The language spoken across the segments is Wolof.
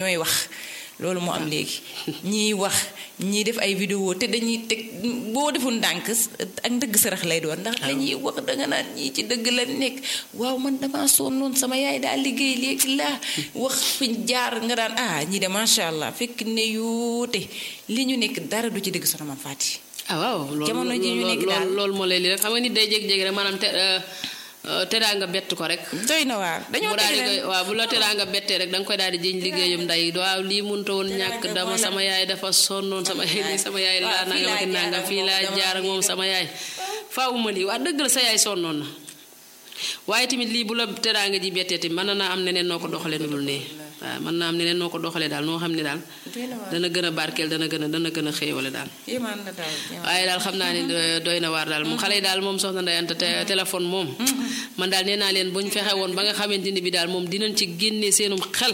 ñooy wax loolu moo am léegi ñiy wax ñiy def ay vidéo te dañuy teg boo deful ndànk ak ndëgg sarax lay doon ndax dañuy wax danga naan ñii ci dëgg la nekk waaw man dama sonnoon sama yaay daal liggéey léegi laa wax fiñ jaar nga daan ah ñii de macha allah fekk ne yuute li ñu nekk dara du ci dëgg soxna Mame Faty ah waaw loolu jamono ji ñu nekk daal loolu moo lay li rek xam nga nit day jékki-jékki rek maanaam te teraa nga bett ko rek doy na waar dañoo mu daal di koy waaw bu la teraa nga bettee rek da nga koy daal di jiñ liggéeyam nday waaw lii mënta woon ñàkk dama sama yaay dafa sonnoon sama yaay sama yaay laa nangam ak nangam fii laa jaar ak moom sama yaay faawuma lii waa dëgg la sa yaay sonnoon na waaye tamit lii bu la teraanga ji bettee tamit mën na naa am neneen noo ko doxalee nu dul nee waaw mën naa am neneen noo ko doxalee daal noo xam ne daal dana gën a barkeel dana gën a dana gën a xéewale daal waaye daal xam naa ne doy na waar daal moom xale yi daal moom soxna Ndeye Anta téléphone moom man daal nee naa leen bu ñu fexe woon ba nga xamante ni bi daal moom dinañ ci génnee seenum xel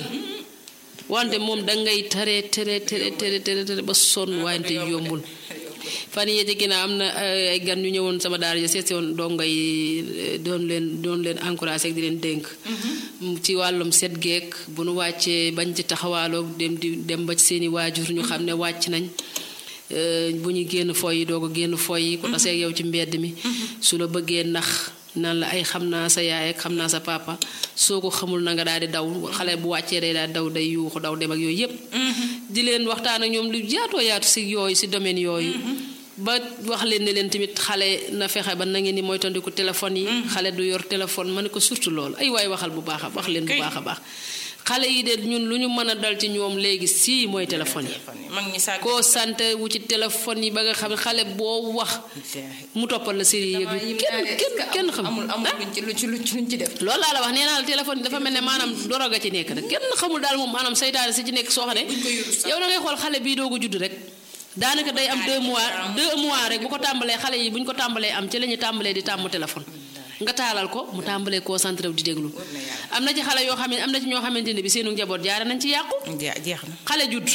wante moom dangay tere tere tere tere tere tere ba sonn wante yombul fan yii ci ginnaaw am na ay gan ñu ñëwoon sama daara ja seet si woon dongo yi doon leen doon leen encouragé ak di leen dénk ci wàllum set geek bu nu wàccee bañ ci taxawaaloo dem di dem ba ci seeni waajur ñu xam ne wàcc nañ bu ñu génn foy yi doo ko génn foy yi ku tasee yow ci mbedd mi su la bëggee nax naan la ay xam naa sa yaay ak xam naa sa papa soo ko xamul na nga daal di daw xale bu wàccee day daal daw day yuuxu daw dem ak yooyu yépp di leen waxtaan ak ñoom lu yaatoo yaatu si yooyu si domaine yooyu ba wax leen ne leen tamit xale na fexe ba na ngeen ni moytandiku téléphone yi xale du yor téléphone ma ne ko surtout loolu ay waay waxal bu baax a wax leen bu baax a baax xale yi de ñun lu ñu mën a dal ci ñoom léegi sii mooy téléphone yi koo sant wu ci téléphone yi ba nga xam ne xale boo wax mu toppal la série yëg kenn kenn kenn xam amul amul luñ ci luñ ci luñ ci def loolu laa la wax nee naa la téléphone yi dafa mel ne maanaam doroga ci nekk rek kenn xamul daal moom maanaam saytaane si ci nekk soo xam ne yow da ngay xool xale bii doogu judd rek daanaka day am deux mois deux mois rek bu ko tàmbalee xale yi bu ñu ko tàmbalee am ci la ñu tàmbalee di tàmm téléphone nga taalal ko mu tàmbalee concentré wu di déglu am na ci xale yoo xam ne am na ci ñoo xamante ne bi seenu njaboot jaare nañ ci yàqu jeex na xale judd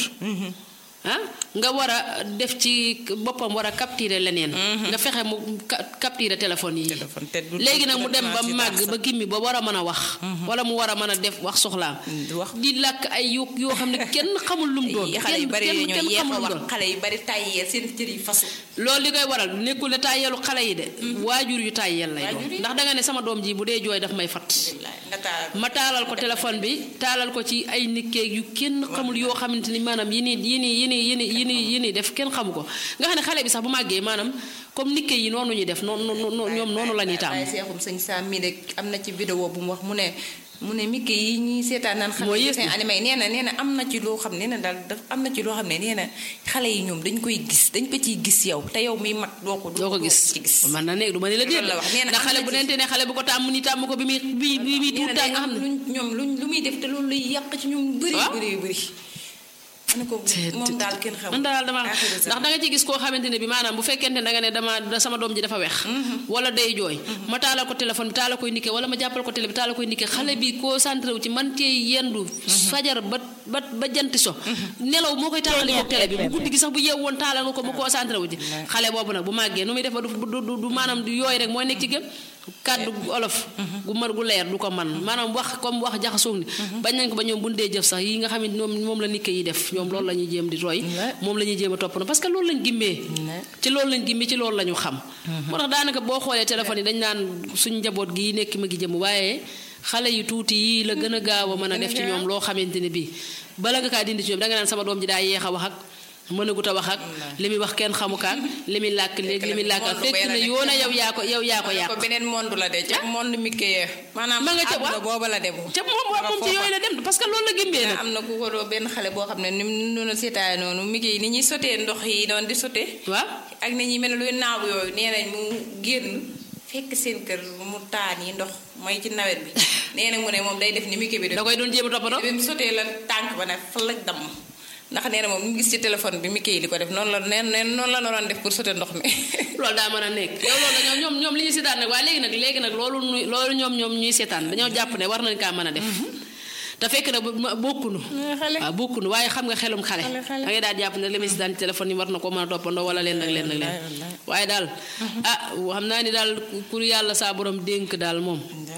ah nga war a def ci boppam war a capturer leneen nga fexe mu capturer téléphone yi léegi nag mu dem ba màgg ba gimmi ba war a mën a wax wala mu war a mën a def wax soxlaam di làkk ay yu yoo xam ne kenn xamul lu mu doon xale yu bari kenn ñoo kenn yéex xamul a lu mu wax doon xale yu bari tàyyeel seen cër yi fasu loolu li koy waral nekkul ne tàyyeelu xale yi de waajur yu tàyyeel lay doon Waajur yi. ndax danga ne sama doom ji bu dee jooy daf may fat nga taal ma taalal ko téléphone bi taalal ko ci ay nikkeeg yu kenn xamul yoo xamante ni maanaam yi nii yi nii yi nii yi nii yi nii yi nii def kenn xamu ko nga xam ne xale bi sax bu màggee maanaam comme nikke yi noonu ñuy def noonu noonu ñoom noonu la ñuy tàmm waaye seexum sëñ Sam mi de am na ci vidéo bu mu wax mu ne mu ne Mickey yi ñuy seetaan naan xale Mooy yi yées seen bi. animé yi nee na nee na am na ci loo xam ne nee na daal daf am na ci loo xam ne nee na xale yi ñoom dañ koy gis dañ ko ciy gis yow te yow miy mag doo ko doo ko gis ci gis man na nekk du ma ne la déet Loolu la wax nee na ndax am xale na bu ci- nente ne xale bu ko tàmm ni tàmm ko bi muy bi bi muy nee tuut na tàng day nga xam am ne luñ ñoom luñ lu muy def te loolu luy yàq ci ñoom bëri Waaw. bëri bëri ma ne ko moom daal kenn xamul man daal dama Aaxiru ndax zaman. da nga ci gis koo xamante ne bi maanaam bu fekkente ne da nga ne dama da sama doom ji dafa wex wala day jooy ma taalal ko téléphone bi taala koy nikke wala ma jàppal ko télé bi taala koy nikke xale bi concentré wu ci man cee yendu fajar ba ba ba janti so nelaw moo koy taalali ko télé bi bu guddi gi sax bu yeew woon taalal nga ko mu concentré wu ci xale boobu nag bu màggee nu muy def ba du du du du maanaam du yooy rek mooy nekk ci gëm kàddu gu olof gu mar gu leer du ko man maanaam wax comme wax jaxasoo ni bañ nañ ko ba ñoom bu ñu dee jëf sax yi nga xam ne ñoom moom la nikke yi def ñoom loolu la ñuy jéem di roy moom la ñuy jéem a topp na parce que loolu lañ gimmee ci loolu lañ gimmee ci loolu la ñu xam moo tax daanaka boo xoolee téléphone yi dañ naan suñ njaboot gi nekk ma gi jëm waaye xale yu tuuti yii la gën a gaaw a mën a def ci ñoom loo xamante ne bii bala nga kaa dindi ci ñoom da nga naan sama doom ji daa yeex a wax ak mënagut a wax ak li muy wax kenn xamu kaak li muy làkk léegi li muy làkk ak fekk na yoona yow yaa ko yow yaa ko yàq ko beneen monde la de ca monde Mickey ya maanaam Ma nga ca àdduna waaw. booba la dem ca moom moom ci yooyu la dem parce que loolu la gimbee nag am na ku ko doo benn xale boo xam ne ni mu doon seetaay noonu Mickey yi ni ñuy sotee ndox yi doon di sotee waaw ak ni ñuy mel ne luy naaw yooyu nee nañ mu génn fekk seen kër mu taan yi ndox mooy ci nawet bi nee na mu ne moom day def ni Mickey bi def da koy doon jéem a toppatoo bi mu sotee la tànk ba ne fa la damm ndax nee na moom mu gis ci téléphone bi Mickey yi di ko def noonu la neen neen noonu la doon def pour sote ndox mi loolu daa mën a nekk yow loolu dañoo ñoom ñoom li ñuy seetaan nag waaye léegi nag léegi nag loolu nuy loolu ñoom ñoom ñuy seetaan dañoo jàpp ne war nañ kaa mën a def te fekk na bu- ma- bokkunu xale. waaw bokkunu waaye xam nga xelum xale Xale, xale. da ngay daal jàpp ne li muy seetaan ci téléphone yi war na ko mën a toppandoo wala leen nag leen nag leen waaye daal ah xam naa ni daal ku yàlla saa borom dénk daal moom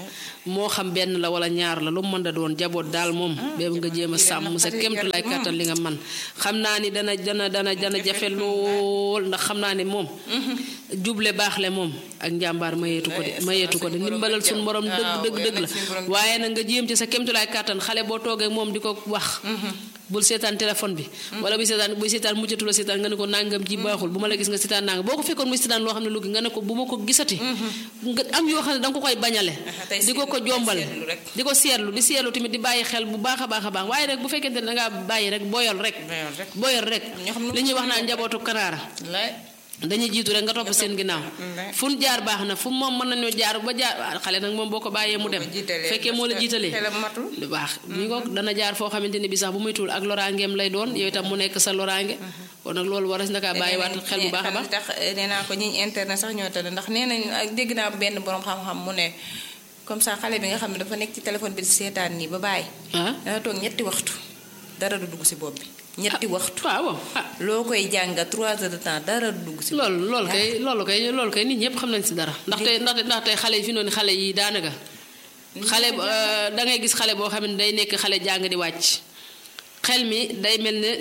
moo xam benn la wala ñaar la lu mu mën da doon jaboot daal moom bébu nga jéem a sàmm sa kemtu lay kàttan li nga man xam naa ni dana dana dana dana jafe lool ndax xam naa ni moom juble baaxle moom ak njàmbaar mayeetu ko de mayeetu ko de ndimbalal suñu borom dëgg dëgg dëgg la waaye nag nga jéem ci sa kemtu lay kàttan xale boo toogee moom di ko wax bul seetaan téléphone bi wala buy seetaan buy seetaan muccatu la seetaan nga ne ko nangam ji baaxul bu ma la gis nga seetaan nangam boo ko fekkoon muy seetaan loo xam ne lu nga ne ko bu ma ko gisati nga am yoo xam ne danga ko koy bañale di ko ko jombal di ko seetlu di seetlu tamit di bàyyi xel bu baax a baax a baax waaye rek bu fekkente ne dangaa bàyyi rek boyal rek boyal rek li ñuy wax naa njabootu kanaara dañuy jiitu rek nga topp seen ginnaaw fu ñu jaar baax na fu moom mën nañoo jaar ba jaar xale nag moom boo ko bàyyee mu dem fekkee moo la jiitalee lu baax mi ko dana jaar foo xamante ne bi sax bu muy tuul ak loraangeem lay doon yow itam mu nekk sa loraange kon nag loolu waras na kaa bàyyiwaat xel bu baax a baax tax nee naa ko ñiñ internet sax ñoo tane ndax nee nañ dégg naa benn borom xam-xam mu ne comme ça xale bi nga xam ne dafa nekk ci téléphone bi di seetaan nii ba bàyyi dana toog ñetti waxtu dara du dugg si bopp bi ñetti waxtu waaw loo koy jànga trois heures de temps dara dugg si. loolu loolu kay loolu kay loolu kay nit ñëpp xam nañ si dara. ndaxte ndaxte ndaxte xale yi fi noonu xale yi daanaka. xale da ngay gis xale boo xam ne day nekk xale jàng di wàcc. xel mi day mel ne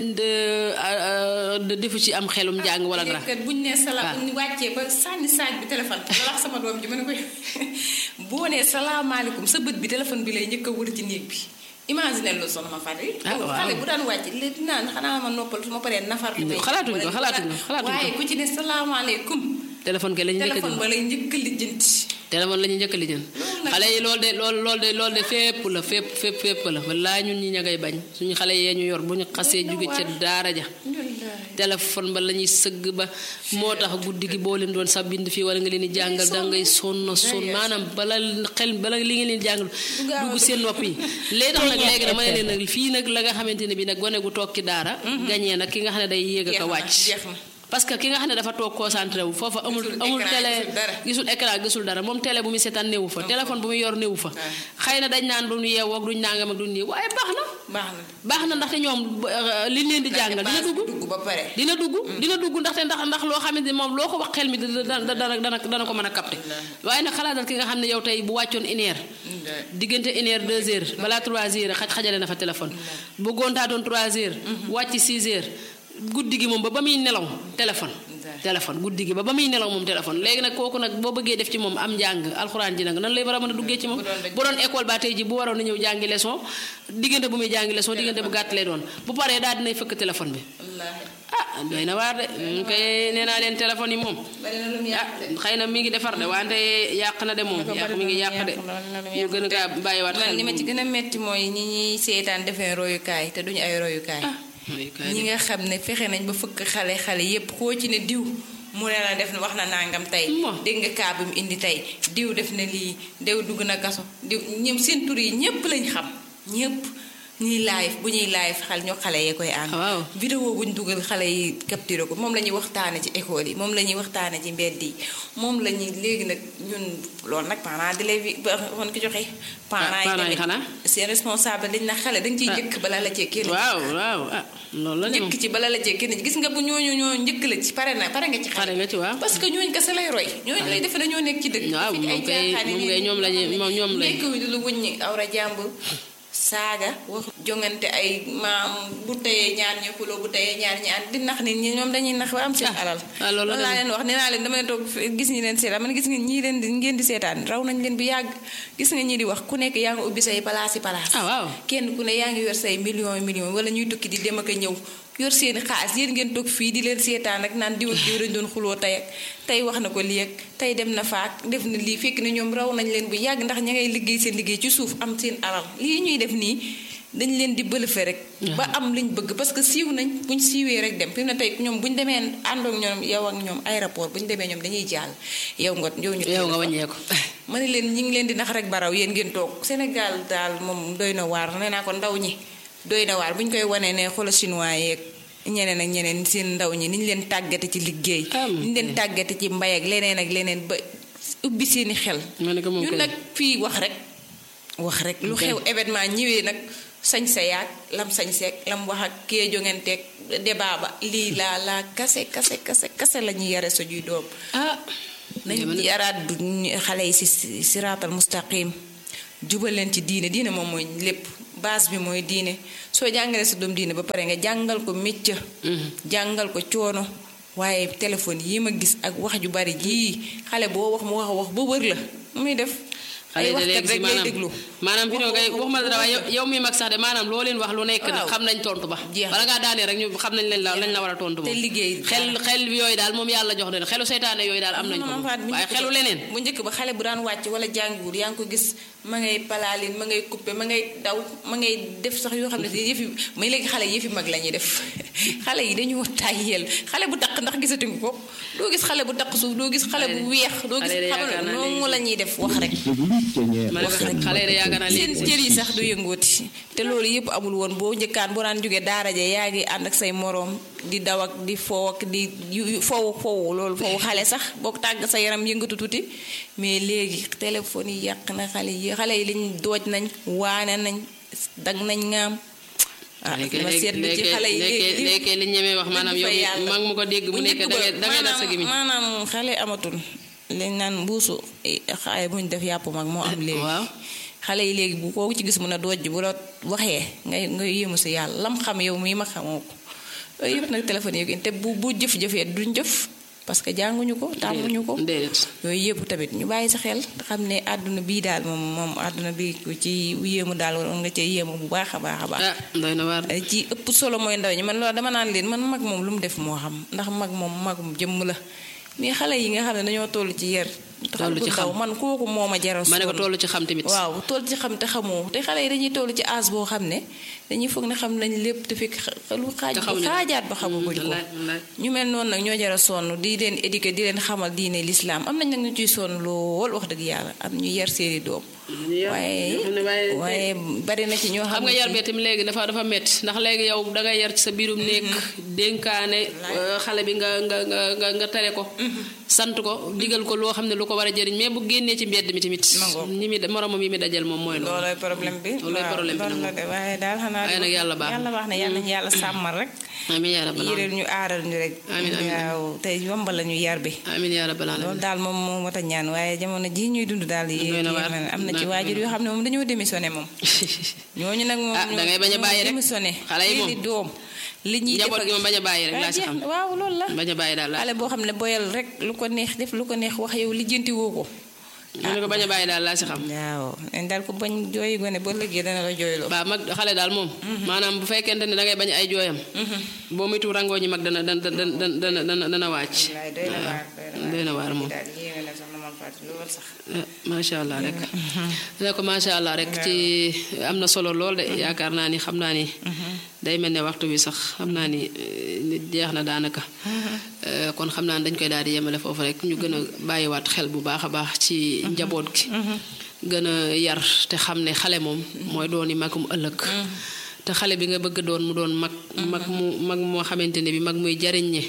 de defu ci am xelum jàng wala dara. bu ñu nee salaam bu ñu wàccee ba sànni saaj bi téléphone bi wax sama doom ji ma ne ko boo nee salaamaaleykum sa bët bi téléphone bi lay njëkk a wër ci néeg bi. imagine loolu soxna ma fàtte. ah waaw xale bu daan wàcc léegi naan xanaa ma noppal su ma paree nafar. xalaatuñ ko xalaatuñ ko xalaatuñ ko waaye ku ci ne salaamaaleykum. téléphone ke la ñu njëkk a téléphone ba lay njëkk a lijjanti. téléphone la ñu njëkk a lijjanti. xale yi loolu de loolu loolu de loolu de fépp la fépp fépp fépp la wallaahi ñun ñi ña ngay bañ suñu xale yee ñu yor bu ñu xasee jóge ca daara ja. téléphone ba la ñuy sëgg ba moo tax guddi gi boo leen doon sa bind fii wala nga leen di jàngal da ngay sonn sonn maanaam bala xel bala li nga leen di jàngal dugg seen nopp yi léegi tax nag léegi nag ma ne leen nag fii nag la nga xamante ne bi nag gone gu toog ci daara gañee nag ki nga xam ne day yéeg ak a wàcc parce que ki nga xam ne dafa toog concentré wu foofa amul amul télé gisul écran gisul dara moom télé bu muy seetaan néewu fa téléphone bu muy yor néewu fa xëy na dañ naan duñu yeewoo ak duñ nangam ak duñ nii waaye baax na baax na ndaxte ñoom liñ leen di jàngal dina dugg dina dugg dina dugg ndaxte ndax ndax loo xamante ne moom loo ko wax xel mi dana dana dana ko mën a capté waaye nag xalaatal ki nga xam ne yow tey bu wàccoon une heure diggante une heure deux heures balaa trois heures xaj xajale na fa téléphone bu gontaatoon trois heures wàcc six heures guddi gi moom ba ba muy nelaw téléphone téléphone guddi gi ba ba muy nelaw moom téléphone léegi nag kooku nag boo bëggee def ci moom am njàng alxuraan ji nag nan lay war a mën a duggee ci moom bu doon école ba tey ji bu waroon na ñëw jàngi leçon diggante bu muy jàngi leçon diggante bu gàtt lay doon bu paree daal dinay fëkk téléphone bi ah doy na waar de ñu koy nee naa leen téléphone yi moom ah xëy na mi ngi defar de wante yàq na de moom yàq mi ngi yàq de ñu gën a kaa bàyyiwaat xel li ma ci gën a metti mooy ñi ñuy seetaan defee royukaay te duñu ay royukaay ñi nga xam ne fexe nañ ba fëkk xale xale yépp koo ci ne diw mu ne la def na wax na nangam tey dégg nga kaa bi mu indi tey diw def na lii diw dugg na kaso diw ñoom seen tur yi ñépp lañ xam ñépp ñuy live bu ñuy live xal ñoo xale yee koy ànd vidéo bu ñu dugal xale yi capturé ko moom la ñuy waxtaane ci école yi moom la ñuy waxtaane ci mbedd yi moom la ñuy léegi nag ñun loolu nag parents di lay xon ko joxe parents yi xanaa seen responsable dañ na xale dañ ciy njëkk bala la cee kenn waaw waaw ah loolu la njëkk ci bala la cee kenn gis nga bu ñooñu ñoo njëkk la ci pare na pare nga ci xale pare nga ci waaw parce que ñooñu kese lay roy ñooñu lay defe dañoo nekk ci dëkk waaw moom kay moom kay ñoom lañu moom ñoom lañu nekk wi du lu wuññi awra jàmbur saaga wax jongante ay maam bu teyee ñaar ñi xuloo bu teyee ñaar ñi ànd di nax nit ñi ñoom dañuy nax ba am seen alal loolu laa leen wax nee naa leen dama leen toog gis ñi leen seetaan man gis nga ñii leen di ngeen di seetaan raw nañ leen bu yàgg gis nga ñi di wax ku nekk yaa ngi ubbi say palaas yi palaas ah waaw kenn ku ne yaa ngi yor say millions millions wala ñuy tukki di dem ak a ñëw yor seeni xaalis yéen ngeen toog fii di leen seetaan ak naan diw ak diw dañ doon xuloo tey ak tey wax na ko lii ak tey dem na faak def na lii fekk ne ñoom raw nañ leen bu yàgg ndax ña ngay liggéey seen liggéey ci suuf am seen alal lii ñuy def nii dañ leen di bëlëfe rek ba am liñ bëgg parce que siiw nañ buñ siiwee rek dem fi mu ne tey ñoom buñ demee àndoog ñoom yow ak ñoom aéroport buñ demee ñoom dañuy jàll yow nga yow ñu yow nga wàññeeku ma ne leen ñi ngi leen di nax rek baraw yéen ngeen toog Sénégal daal moom doy na waar nee naa ko ndaw ñi doy na waar bu ñu koy wanee ne xoolal chinois yeeg ñeneen ak ñeneen seen ndaw ñi ni ñu leen tàggate ci liggéey ni ñu leen tàggate ci mbay ak leneen ak leneen ba ubbi seeni xel ñun nag fii wax rek wax rek lu xew événement ñëwee nag sañ sa yaag lam sañ seeg lam wax ak kee jonganteeg débat ba lii laa laa kase kase kase kase la ñuy yare suñuy doom ah nañ yaraat du xale yi si siraatal mustaqim jubal leen ci diine diine moom mooy lépp base bi mooy diine soo jàngalee sa doom diine ba pare nga jàngal ko métier. jàngal ko coono waaye téléphone yi ma gis ak wax ju bari jii xale boo wax mu wax a wax ba wër la muy def. ay xale de waxkat léegi si rek ngay maanaam déglu. maanaam fi noo kay waxuma la dara waaye yow- yow mi mag sax de maanaam loo leen wax lu nekk nag Waaw. xam nañ tontu ba Jeex na. bala ngaa daanee rek ñu xam nañ lañ la lañ la war a tontu moom te liggéey xel xel yooyu daal moom yàlla jox na xelu seytaane yooyu daal am nañ ko Maman moom. Fatou, bu waaye njëkk xelu ba- leneen bu njëkk ba xale bu daan wàcc wala jàngiwul yaa ngi ko gis ma ngay palaalin ma ngay coupé ma ngay daw ma ngay def sax yoo xam ne si yëfi may léegi xale yëfi mag la ñuy def xale yi dañoo tàyyeel xale bu taq ndax gisatuñu ko doo gis xale bu taq suuf doo gis xale bu weex doo gis xale yi de xam yaakaar naa noonu léegi- la ñuy def wax rek ma ne ko xale yi de yaakaar naa seen léegi cër yi sax du yëngooti te loolu yëpp amul woon boo njëkkaan boo daan jógee daara ja yaa ngi ànd ak say moroom di daw ak di foo ak di yu- yu- fowu fowu loolu fowu xale sax boo tàgg sa yaram yëngatu tuuti mais léegi téléphone yi yàq na xale yi xale yi liñ dooj nañ waane nañ dag nañ ngaam ah léegi ma seetlu ci xale yi léegi léegi li ñemee wax maanaam yow fa mi yàlla. mag mu ko dégg bu Bu nekk njëkk da ba ngay da ngay def sa maanaam- gimiñ maanaam xale amatul liñ naan mbuusu xaay buñ def yàpp mag moo am léegi waaw xale yi léegi bu koo ci gis mun a dojj bu la waxee ngay ngay yéemu si yàlla lam xam yow mii ma xamoo ko yooyu yëpp nag téléphone yi te bu bu jëf-jëfee duñ jëf parce que jànguñu ko tàmmuñu ko déedéet yooyu yëpp tamit ñu bàyyi sa xel te xam ne àdduna bii daal moom moom àdduna bi ku ci yéemu daal waroon nga cee yéemu bu baax a baax a baax ah doy na waar ci ëpp solo mooy ndaw ñi man loolu dama naan leen man mag moom lu mu def moo xam ndax mag moom magum jëmm la mais xale yi nga xam ne dañoo toll ci yar Toll ci ndaw xam. man kooku moo ma jaral ma ne ko sonn. tollu ci xam tamit waaw toll ci xam te xamoo te xale yi dañuy toll ci âge boo xam ne dañuy foog ne xam nañ lépp te fekk xa- lu xaaj te ba xamuñu xaajaat ba xamaguñ ko wallaay wallaay ñu mel noonu nag ñoo jara sonn di leen éduquer di leen xamal diine lislaam am nañ nag ñu ciy sonn lool wax dëgg yàlla am ñu yar seeni doom waaye yoo xam ne waaye waaye bari na ci ñoo xam xam nga ne yar ci- bee tamit léegi dafa dafa metti ndax léegi yow dangay yar ci sa biirum néeg dénkaane euh, xale bi nga nga nga nga nga tere ko sant ko digal ko loo xam ne lu ko war a jëriñ mais bu génnee ci mbedd mi tamit Ma ngoog. ñi mi moromam yi mi dajal moom mooy loolu loolooy problème bi Loolooy waaw, problème bi loolu nag la de waaye daal xanaa waaye nag yàlla baax na. yàlla baax na yàlla ñu yàlla sàmmal rek amiin yaa rabbal yëreel aalamiin ñu aaral ñu rek Amiin, amiin, waaw tey yombal la ñu yar bi amiin yaa rabbal aalamiin loolu daal moom moo mat a ñaan waaye jamono ji ñuy dund daal yi Doy na waar. am na ci Na- waajur yoo xam ne moom dañoo démissionné moom ñooñu nag moom Ah, da ngay bañ a ñoo bàyyi rek. démissionné Xale yi moom. seeni doom li ñuy def njaboot ak- gi moom bañ a bàyyi rek waaw, laa si jeex xam na, waaw loolu la bañ a bàyyi daal laa xale boo xam ne boyal rek lu ko neex def lu ko neex wax yow lijjanti woo ko mu ne ko bañ a bàyyi daal laa si xam waaw dañ daal ko bañ jooyi gone ba léegi dana la jooyloo waaw mag xale daal moom maanaam bu fekkente ne da ngay bañ ay jooyam boo moytu rangoo ñi mag dana dana dana dana dana dana wàcc wallaay doy na waar doy na waar moom daal yéeme na sax na man fàtte lool sax ah, macha allah rek ne ko macha allah rek ci am na solo lool de yaakaar naa ni xam naa ni day mel ne waxtu bi sax xam naa ni eh, nit jeex na daanaka Eh, kon xam naa ni dañ koy daal di yemale foofu rek ñu gën a bàyyiwaat xel bu baax a baax ci njaboot gi gën a yar te xam ne xale moom mooy dooni magum ëllëg te xale bi nga bëgg doon mu doon mag mag mu mag moo xamante ne bi mag muy jariñ ñi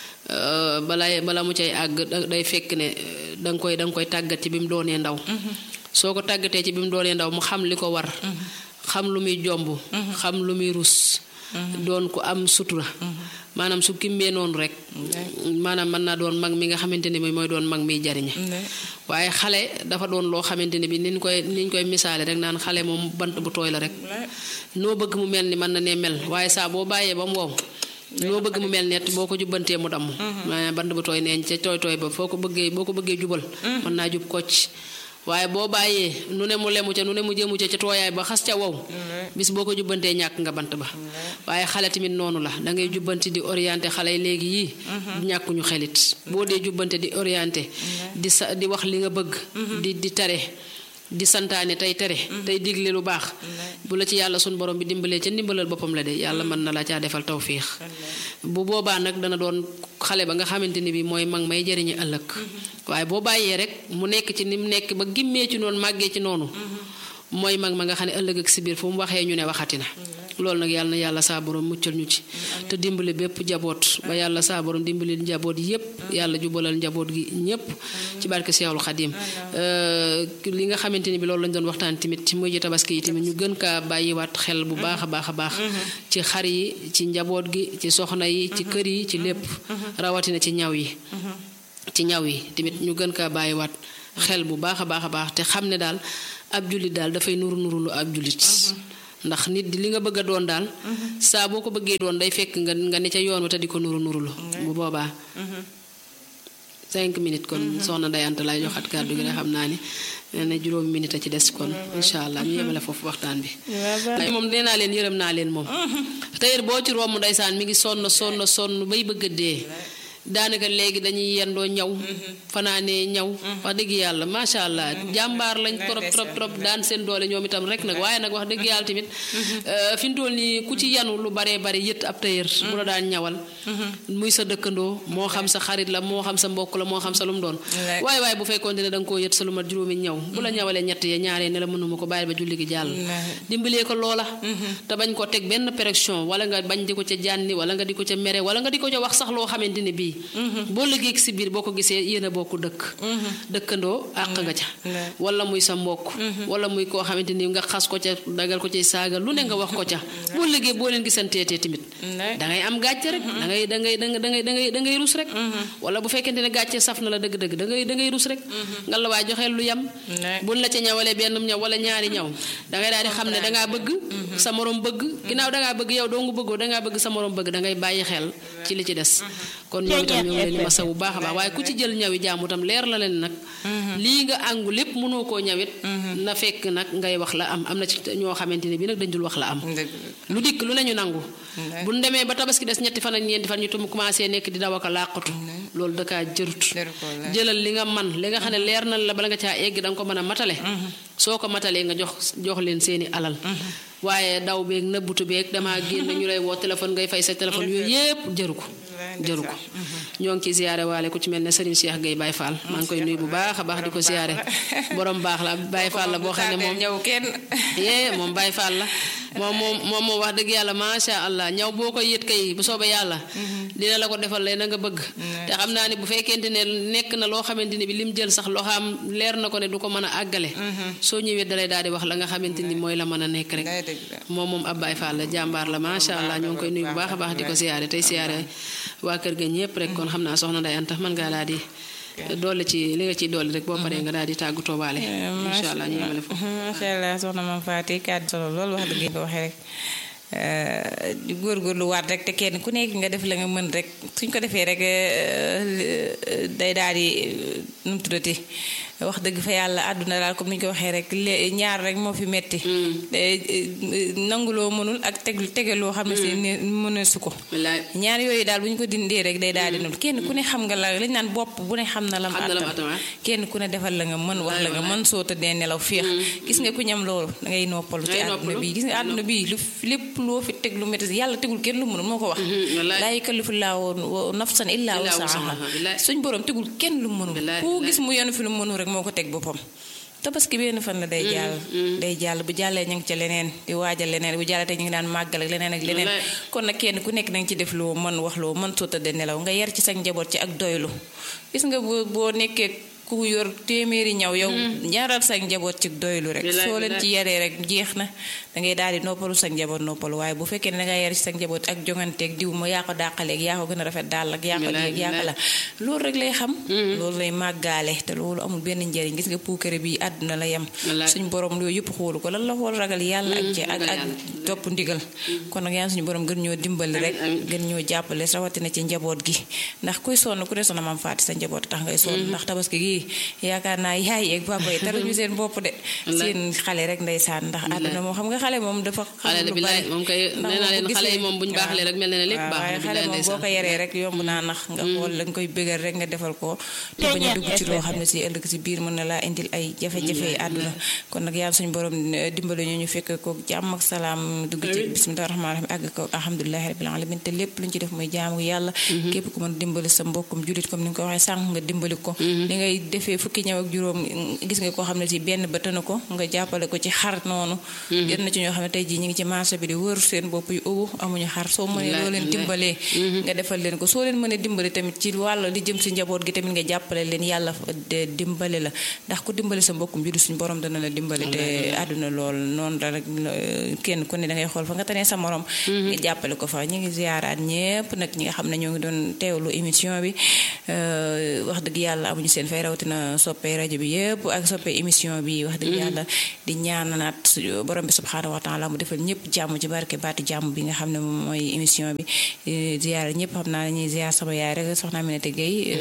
Euh, balaa bala mu cay àgg da- day fekk ne euh, da nga koy da nga koy tàggat ci bi mu doonee ndaw soo ko tàggatee ci bi mu doonee ndaw mu xam li ko war xam lu muy jomb xam lu muy rus doon ku am sutura maanaam su kimbee noonu rek maanaam mën naa doon mag mi nga xamante ne bi mooy doon mag miy jariñe waaye xale dafa doon loo xamante ne bi niñ koy niñ koy misaale rek naan xale moom bant bu tooy la rek noo bëgg mu mel ni mën na ne mel waaye saa boo bàyyee ba mu wow noo bëgg mu mel net boo ko jubbantee mu damm maanaam bant bu tooy neen ca tooy tooy ba foo ko bëggee boo ko bëggee jubal mën naa jub kocc waaye boo bàyyee nu ne mu lemu ca nu ne mu jëmu ca ca tooyaay ba xas ca wow bis boo ko jubbantee ñàkk nga bant ba waaye xale tamit noonu la da ngay jubbanti di orienté xale yi léegi yii ñàkkuñu xelit boo dee jubbante di orienté di sa di wax li nga bëgg di di tare di santaane tey tere tey digle lu baax bu la ci yàlla sun borom bi dimbalee ca ndimbalal boppam la de yàlla mën na la caa defal tawfiix bu boobaa nag dana doon xale ba nga xamante ni bi mooy mag may jëriñu ëllëg waaye boo bàyyee rek mu nekk ci ni mu nekk ba gimmee ci noonu màggee ci noonu mooy mag ma nga xam ne ëllëg ak si biir fu mu waxee ñu ne waxati na loolu nag yàlla na yàlla saa borom muccal ñu ci te dimbali bépp njaboot ba yàlla saa borom dimbali njaboot yépp yàlla jubalal njaboot gi ñépp ci barke Seexul Xadim li nga xamante ni bi loolu lañ doon waxtaan tamit ci mujj tabaski yi tamit ñu gën kaa bàyyiwaat xel bu baax a baax a baax ci xar yi ci njaboot gi ci soxna yi ci kër yi ci lépp rawatina ci ñaw yi ci ñaw yi tamit ñu gën kaa bàyyiwaat xel bu baax a baax a baax te xam ne daal ab jullit daal dafay nuru nuru lu ab jullit ndax nit di li nga bëgg a doon daal saa boo ko bëggee doon day fekk nga nga ne ca yoon wa te di ko nuru nurulu bu boobaa cinq minutes kon soxna dayante lay joxat kàddu gi rek xam naa ni ne juróomi minute a ci des kon incha allah ñu yemale foofu waxtaan bi moom nee naa leen yërëm naa leen moom tey boo ci romb ndeysaan mi ngi sonn sonn sonn bay bëgg a dee daanaka léegi dañuy yendoo ñaw fanaanee ñaw wax dëgg yàlla macha allah jàmbaar lañ trop trop trop daan seen doole ñoom itam rek nag waaye nag wax dëgg yàlla tamit fi mu toll nii ku ci yanu lu baree bari yët ab tëyër bu la daan ñawal muy sa dëkkandoo moo xam sa xarit la moo xam sa mbokk la moo xam sa lu mu doon waaye waaye bu fekkoon ne da nga koo yët sa lu mat juróomi ñaw bu la ñawalee ñett ya ñaaree ne la mënuma ko bàyyi ba julli gi jàll dimbalee ko loola te bañ ko teg benn pression wala nga bañ di ko ca jànni wala nga di ko ca mere wala nga di ko ca wax sax loo xamante ne bii boo liggéey si biir boo ko gisee yéen a bokk dëkk dëkkandoo àq nga ca wala muy sa mbokk wala muy koo xamante ni nga xas ko ca dagal ko ci saaga lu ne nga wax ko ca boo liggéey boo leen gisanteetee tamit dangay am gàcce rek da ngay da ngay da ngay da ngay da ngay rus rek wala bu fekkente ne gàcce saf na la dëgg-dëgg da ngay da ngay rus rek nga la waay joxeel lu yam buñ la ca ñawalee benn ñaw wala ñaari ñaw dangay daal di xam ne dangaa bëgg sa morom bëgg ginnaaw dangaa bëgg yow doo nga bëggoo dangaa bëgg sa morom bëgg dangay bàyyi xel ci li ci des kon ñoom itam ñoo ngi leen di masa bu baax a baax waaye ku ci jël ñawi jaamu tam leer la leen nag lii nga àngu lépp mënoo koo ñawit na fekk nag ngay wax la am am na ci ñoo xamante ne bi nag dañ dul wax la am lu dikk lu ne ñu nangu bu ñu demee ba tabaski des ñetti fan ak ñeenti fan ñu tum commencé nekk di daw ak a làqatu loolu dakaa jërut jëlal li nga man li nga xam ne leer na la bala nga caa egg da nga ko mën a matale soo ko matalee nga jox jox leen seeni alal waaye daw beeg nëbbutu beeg damaa génn ñu lay woo téléphone ngay fay sa téléphone yooyu yépp jëru ko jëru ko ñoo ngi ci ziyaare waale ku ci mel ne Serigne Cheikh Gueye Baye Fall maa ngi koy nuyu bu baax a baax di ko ziyaare borom baax la Baye Fall la boo xam ne moom ñëw kenn yee moom Baye Fall la moom moom moom moom wax dëgg yàlla macha allah ñaw boo koy yët kay bu soobee yàlla dina la ko defal lay na nga bëgg te xam naa ne bu fekkente ne nekk na loo xamante ne bi lim jël sax loo xam leer na ko ne du ko mën a àggale soo ñëwee dalay daal di wax la nga xamante ni mooy la mën a nekk rek moom moom ab Baye Fall la jàmbaar la macha allah ñoo ngi koy nuyu bu baax a baax di ko siyaare tey siyaare waa kër ga ñëpp rek kon xam naa soxna Ndeye Anta mën ngaa daal di dolli ci li nga ciy dolli rek boo paree nga daal di tàggatoo waale incha allah ñu yemale foofu macha allah soxna Mame Faty kàddu solo loolu wax dëgg nga waxee rek di góorgóorlu waat rek te kenn ku nekk nga def la nga mën rek suñ ko defee rek day daal di nu mu tuddati wax dëgg fa yàlla àdduna daal comme ni ñu ko waxee rek ñaar rek moo fi metti nanguloo mënul ak teg tege loo xam ne si mënul su ko ñaar yooyu daal bu ñu ko dindee rek day daal di nul kenn ku ne xam nga la lañ naan bopp bu ne xam na lam attan kenn ku ne defal la nga mën wax la nga mën soo tëddee nelaw féex gis nga ku ñam loolu da ngay noppalu ci àdduna bi gis nga àdduna bi lu lépp loo fi teg lu métti yàlla tegul kenn lu mënul moo ko wax laa yukallifu llaahu nafsan illaa wus'ahaa suñ borom tegul kenn lu mënul ku gis mu yenu fi lu mënul rek moo ko teg boppam tabaski benn fan la day jàll day jàll bu jàllee ñu ngi ca leneen di waajal leneen bu jàllee te ñu ngi daan màggal ak leneen ak leneen kon nag kenn ku nekk danga ci def loo mën wax loo mën soo tëddee nelaw nga yar ci sa njaboot ci ak doylu gis nga boo boo nekkee ku yor téeméeri ñaw yow ñaaral sa njaboot ci doylu rek soo leen ci yaree rek jeex na dangay daal di noppalu sa njaboot noppalu waaye bu fekkee ne danga yar ci sa njaboot ak jonganteeg diw ma yaa ko dàqaleeg yaa ko gën a rafet daal ak yaa ko léeg yaa ko la loolu rek lay xam loolu lay màggaale te loolu amul benn njëriñ gis nga puukare bi àdduna la yem suñ borom loolu yëpp xoolu ko lan la xool ragal yàlla ak ci ak ak topp ndigal kon nag yàlla suñu borom gën ñoo dimbali rek gën ñoo jàppale rawatina ci njaboot gi ndax kuy sonn ku ne sonna Mame Faty sa njaboot tax ngay sonn ndax tabaski gi yaakaar naa yaay yeeg papa yi taruñu seen bopp de seen xale rek ndeysaan ndax àdduna moom xam nga xale moom dafa xale de bilaay moom kay nee naa leen xale yi moom buñ baaxlee rek mel na ne lépp baax waaye xale moom boo ko yaree rek yomb naa nax nga xool la nga koy bëggal rek nga defal ko te bañ a dugg ci loo xam ne si ëllëg si biir mën na laa indil ay jafe-jafe àdduna kon nag yàlla suñu borom dimbali ñu ñu fekk ko jàmm ak salaam dugg ci bismillah rahmaan rahim àgg ko alhamdulilahi rabbil alamin te lépp luñ ci def muy jaamu yàlla képp ku mën dimbali sa mbokkum julit comme ni nga ko waxee sànq nga dimbali ko li ngay defee fukki ñëw ak juróom gis nga koo xam ne si benn ba tëna ko nga jàppale ko ci xar noonu gën na ci ñoo xam ne tey jii ñu ngi ci marché bi di wër seen bopp yu ubu amuñu xar soo mënee loo leen dimbalee nga defal leen ko soo leen mënee dimbale tamit ci wàll li jëm si njaboot gi tamit nga jàppale leen yàlla dimbale la ndax ku dimbale sa mbokkum judu suñ borom dana la dimbale te àdduna lool noonu la rek kenn ku ne da ngay xool fa nga tanee sa morom nga jàppale ko fa ñu ngi ziyaaraat ñépp nag ñi nga xam ne ñoo ngi doon teewlu émission bi wax dëgg yàlla amuñu seen fay rawatina rawatina soppee rajo bi yëpp ak soppee émission bi wax dëgg yàlla di ñaananaat borom bi subhaanahu wa taala mu defal ñëpp jàmm ci barke baati jàmm bi nga xam ne moom mooy émission bi ziyaar ñëpp xam naa ñuy ziyaar sama yaay rek soxna Aminata Gueye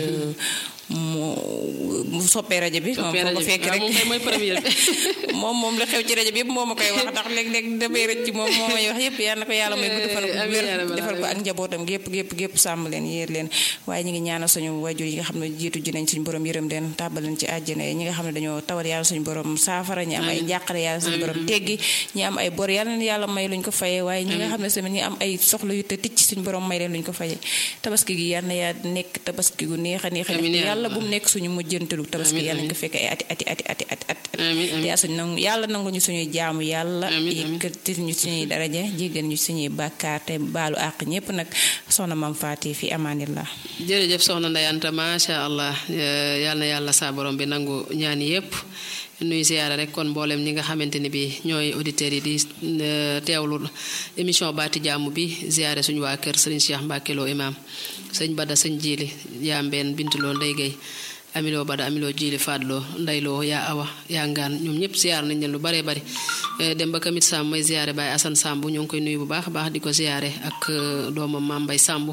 mu mu soppee rajo bi moom foo ko fekk rek mooy première moom moom la xew ci rajo bi yëpp moo ma koy wax ndax léeg-léeg damay rëcc ci moom moo may wax yëpp yal na ko yàlla may gudd fan ak wér defal ko ak njabootam gépp gépp gépp sàmm leen yéer leen waaye ñi ngi ñaanal suñu wajur yi nga xam ne jiitu ji nañ suñu borom yërëm leen tàbbal leen ci àjjana yi ñi nga xam ne dañoo tawat yàlla suñu borom saafara ñi am ay njàqare yàlla suñu borom teggi ñi am ay bor yàlla leen yàlla may luñ ko fayee waaye ñi nga xam ne tamit ñi am ay soxla yu te ticc suñu borom may leen luñ ko fayee tabaski gi yal na yaa nekk tabaski gu neex a neex a neex yàlla bu mu nekk suñu mujjantalu tabaski yàlla ñu ko fekkee ay ati ati ati ati ati ati ati suñ nangu yàlla nangu ñu suñuy jaamu yàlla yëkkati ñu suñuy daraja jéggal ñu suñuy bàkkaar te baalu àq ñépp nag soxna mam faati fi amaanillah jërëjëf soxna Ndeye Anta macha allah yal na yàlla saa borom bi nangu ñaan yépp nuy ziyaara rek kon mboolem ñi nga xamante ni bi ñooy auditeurs yi di teewlu émission baati jàmm bi ziyaare suñu waa kër sëriñ Cheikh Mbacke Lo imam sëñ Bada sëñ Jiili yaa mbeen bintuloo Ndey Gay amiloo Bada amiloo Jiili Fadloo Ndayloo yaa awa yaa ngaan ñoom ñëpp ziyaar nañ leen lu baree bari dem ba kamit Samb mooy ziyaare Baye Assane Samb ñoo ngi koy nuyu bu baax a baax di ko ziyaare ak doomam Maam Mbay Samb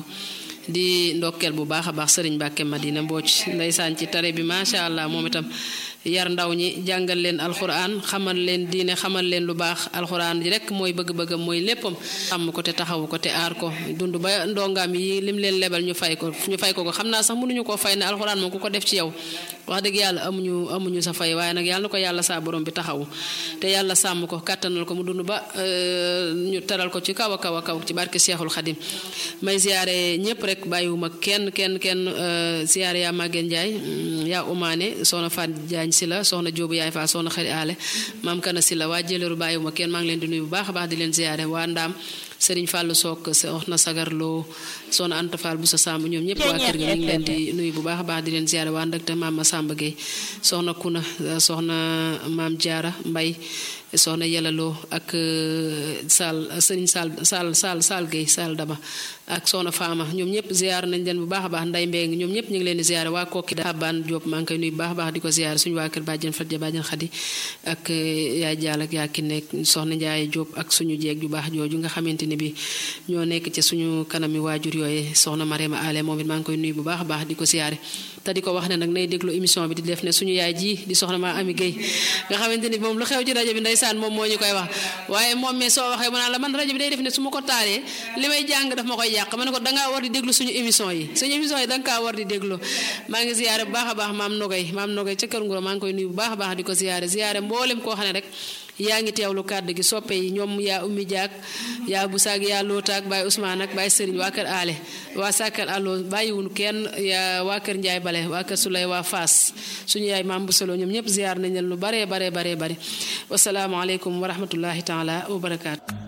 di ndokkeel bu baax a baax sëriñ Mbàkke Madina Mbooc ndeysaan ci tare bi macha allah moom itam yar ndaw ñi jàngal leen alxuraan xamal leen diine xamal leen lu baax alxuraan ji rek mooy bëgg-bëggam mooy léppam sàmm ko te taxawu ko te aar ko dund ba ndongaam yi lim leen lebal ñu fay ko ñu fay ko ko xam naa sax mënuñu koo fay ne alxuraan moom ku ko def ci yow wax dëgg yàlla amuñu amuñu sa fay waaye nag yàlla na ko yàlla saa borom bi taxawu te yàlla sàmm ko kàttanal ko mu dund ba ñu teral ko ci kaw a kaw a kaw ci barke Seexul Xadim may ziyaare ñëpp rek bàyyiwuma kenn kenn kenn ziyaare yaa Maguette Ndiaye yaa umaane soxna Fat Diagne si la soxna Jóobu yaay faa soxna xëri aale maam kana si la waa jëleeru bàyyiwuma kenn maa ngi leen di nuyu bu baax a baax di leen ziyaare waa ndaam sëriñ Fallou Sock soxna Sagarloo soxna Anta Fall bu sa Samb ñoom ñëpp waa kër gi ñu ngi leen di nuyu bu baax a baax di leen ziyaare waa ndëkte maam Samba Gueye soxna Kuna soxna maam Jaara Mbay soxna yelaloo ak Sall sëriñ Sall Sall Sall Sall Gueye Sall Daba ak soxna Faama ñoom ñëpp ziyaar nañ leen bu baax a baax nday mbéy ñoom ñëpp ñu ngi leen di ziyaare waa kokki Xabaan Diop maa ngi koy nuyu bu baax a baax di ko ziyaare suñu waa kër bàjjen Fatja bàjjen Xadi ak yaay Jaal ak yaa ki nekk soxna Njaay Diop ak suñu jeeg ju baax jooju nga xamante ni bi ñoo nekk ci suñu kanami waajur yooyu soxna Mariama Ale moom it maa ngi koy nuyu bu baax a baax di ko ziyaare te di ko wax ne nag nay déglu émission bi di def ne suñu yaay ji di soxna maa Ami Gueye nga xamante ni moom lu xew ci rajo bi ndeysaan moom moo ñu koy wax waaye moom mais soo waxee mu naan la man rajo bi day def ne su ma ko taalee li may jàng daf ma koy yàq ma ne ko dangaa war di déglu suñu émission yi suñu émission yi danga kaa war di déglu maa ngi ziyaare bu baax a baax maam Nogay maam Nogay ca kër Nguro maa ngi koy nuyu bu baax a baax di ko ziyaare ziyaare mboolem koo xam ne rek yaa ngi teewlu kàddu gi soppe yi ñoom yaa ummi jaak yaa bu saag yaa lootaak baay Ousmane ak baay Sëriñ waa kër aale waa sàkkal allo bàyyiwun kenn yaa waa kër Njaay bale waa kër Sulay waa Faas suñu yaay maam bu solo ñoom ñëpp ziyaar nañ leen lu baree baree baree bare wasalaamaaleykum wa rahmatullahi taala wa barakaatu